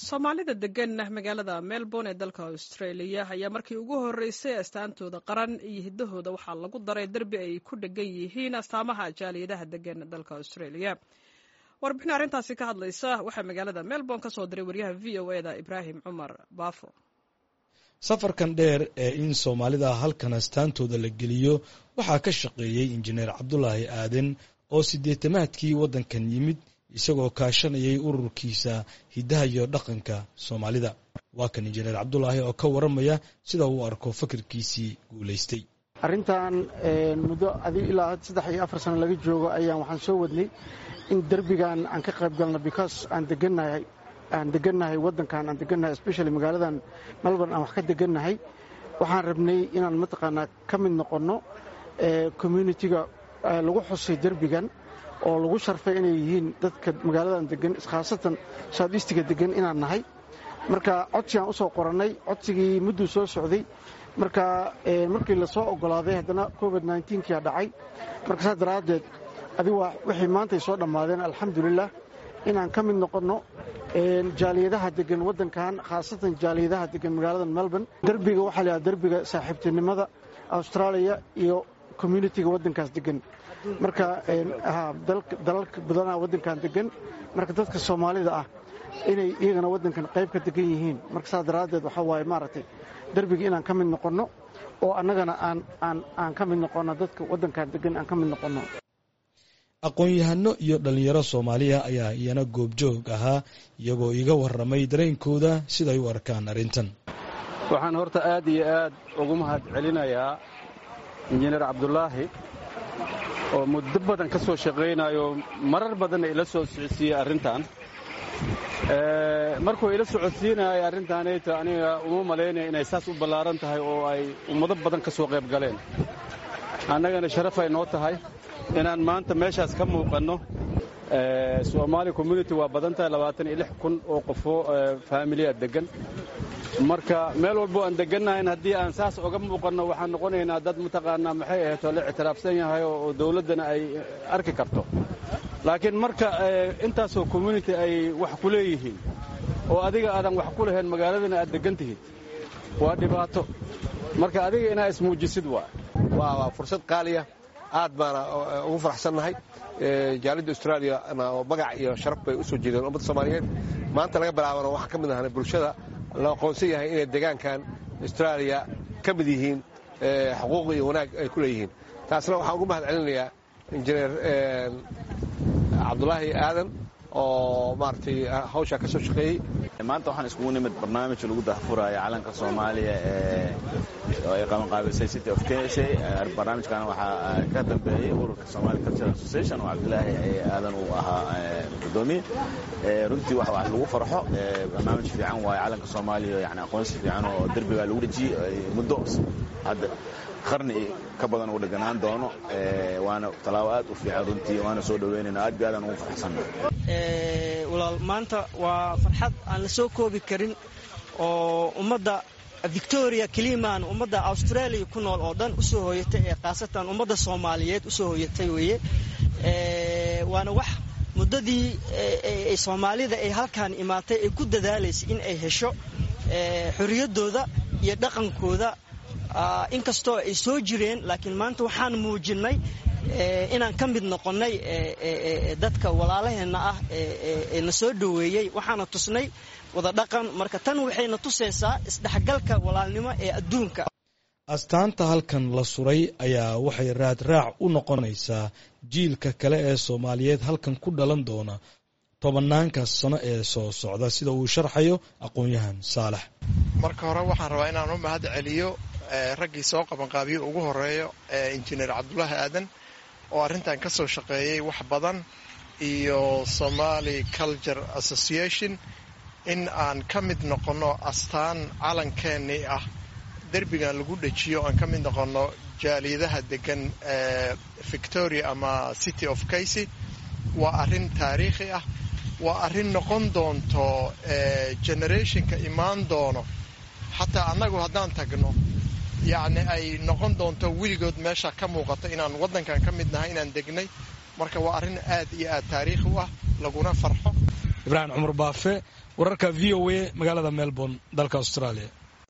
soomaalida degan magaalada melbourne ee dalka australia ayaa markii ugu horeysay astaantooda qaran iyo hiddahooda waxaa lagu daray derbi ay ku dhegan yihiin astaamaha jaaliyadaha degan dalka australia warbixin arrintaasi ka hadlaysa waxaa magaalada melbourne ka soo diray waryaha v o e da ibraahim cumar baafo safarkan dheer ee in soomaalida halkan astaantooda la geliyo waxaa ka shaqeeyey injineer cabdulaahi aaden oo sideetamaadkii waddankan yimid isagoo kaashanayay ururkiisa hiddaha iyo dhaqanka soomaalida waa kan injineer cabdulaahi oo ka waramaya sida uu arko fakirkiisii guulaystay arrintan muddo adig ilaa saddex iyo afar sano laga joogo ayaan waxaan soo wadnay in derbigan aan ka qayb galno because aan degannahay aan degannahay waddankan aan degannahay especially magaaladan melbourne aan wax ka degannahay waxaan rabnay inaan mataqaanaa ka mid noqonno communitiga lagu xusay derbigan oo lagu sharfay inay yihiin dadka magaaladan degan khaasatan southeastiga degan inaan nahay marka codsigaan u soo qorannay codsigii mudduu soo socday marka markii lasoo oggolaaday haddana covid nkiia dhacay marka saas daraaddeed adig waa wixii maantay soo dhammaadeen alxamdulilah inaan ka mid noqonno jaaliyadaha degan waddankan khaasatan jaaliyadaha degan magaalada melbourne derbiga waxaa laydhaha derbiga saaxiibtinimada austraaliya iyo communitiga waddankaas degan marka dalalka badanaa waddankan degan marka dadka soomaalida ah inay iyagana waddankan qayb ka degan yihiin marka saas daraaddeed waxaa waaye maaragtay derbiga inaan ka mid noqonno oo annagana aan ka mid noqonno dadka waddankan degan aan ka mid noqonno aqoon-yahano iyo dhallinyaro soomaaliya ayaa iyana goobjoog ahaa iyagoo iga warramay dareenkooda siday u arkaan arrintan waxaan horta aad iyo aad ugu mahad celinayaa injineer cabdulaahi oo muddo badan ka soo shaqaynayo marar badanna ila soo socodsiiyey arrintan markuu ila socodsiinayay arrintaanayta aniga uma malaynaya inay saas u ballaaran tahay oo ay ummado badan ka soo qayb galeen annagana sharafay noo tahay inaan maanta meeshaas ka muuqanno soomaali community waa badan tahay labaatan iyo lix kun oo qofoo faamiliya deggan marka meel walbo aan degannahayn haddii aan saas oga muuqanno waxaan noqonaynaa dad mataqaanaa maxay ahayd oo la ictiraafsan yahay oo dawladdana ay arki karto laakiin marka intaasoo community ay wax ku leeyihiin oo adiga aadan wax ku lahayn magaaladana aad deggan tihid waa dhibaato marka adiga inaa ismuujisid waa waa fursad qaaliya aad baana ugu faraxsannahay jaalidda austraaliyana oo magac iyo sharaf bay u soo jeedeen ummadda soomaaliyeed maanta laga bilaabana waxaan ka mid ahanay bulshada la aqoonsan yahay inay deegaankan austraaliya ka mid yihiin xuquuq iyo wanaag ay ku leeyihiin taasna waxaan ugu mahad celinayaa injineer cabdulaahi aadan oo maaragtay hawshaa ka soo shaqeeyey maanta waxaan iskugu nimid barnaamij lagu dahfuraayo calanka soomaaliya oo ay qabanqaabisay city of kenshay barnaamijkan waxaa ka dambeeyey ururka somali cultural association oo cabdilaahi aadan uu ahaa gudoomiye runtii wax wax lagu farxo barnaamij fiican waayo calanka soomaaliya yani aqoonsi fiican oo derbigaa lagu dhejiyey muddo hadda qarni ka badan uu dheganaan doono waana tallaabo aad u fiican runtii waana soo dhaweynayna aad bi aadaan ugu farxsanna walaal maanta waa farxad aan la soo koobi karin oo ummadda victoria kelimaan ummadda australia ku nool oo dhan usoo hooyatay ee khaasatan ummadda soomaaliyeed usoo hooyatay weeye waana wax muddadii soomaalida ay halkaan imaatay ay ku dadaalaysay in ay hesho xorriyaddooda iyo dhaqankooda inkastoo ay soo jireen laakiin maanta waxaan muujinnay inaan ka mid noqonnay dadka walaalaheenna ah ee na soo dhoweeyey waxaana tusnay wada dhaqan marka tan waxayna tusaysaa isdhexgalka walaalnimo ee adduunka astaanta halkan la suray ayaa waxay raadraac u noqonaysaa jiilka kale ee soomaaliyeed halkan ku dhalan doona tobanaanka sano ee soo socda sida uu sharxayo aqoon-yahan saalax marka hore waxaan rabaa inaan u mahad celiyo raggii soo qabanqaabiyo ugu horeeyo injineer cabdulaahi aadan oo arrintan ka soo shaqeeyey wax badan iyo somali culture association in aan ka mid noqonno astaan calankeenii ah derbigan lagu dhejiyo aan ka mid noqonno jaaliyadaha degan victoria ama city of casy waa arrin taariikhi ah waa arrin noqon doonto generationka imaan doono xataa annagu haddaan tagno yacni ay noqon doonto weligood meesha ka muuqato inaan waddankan ka mid nahay inaan degnay marka waa arrin aad iyo aad taariikhi u ah laguna farxo ibraahim cumar baafe wararka v o a magaalada melbourne dalka australia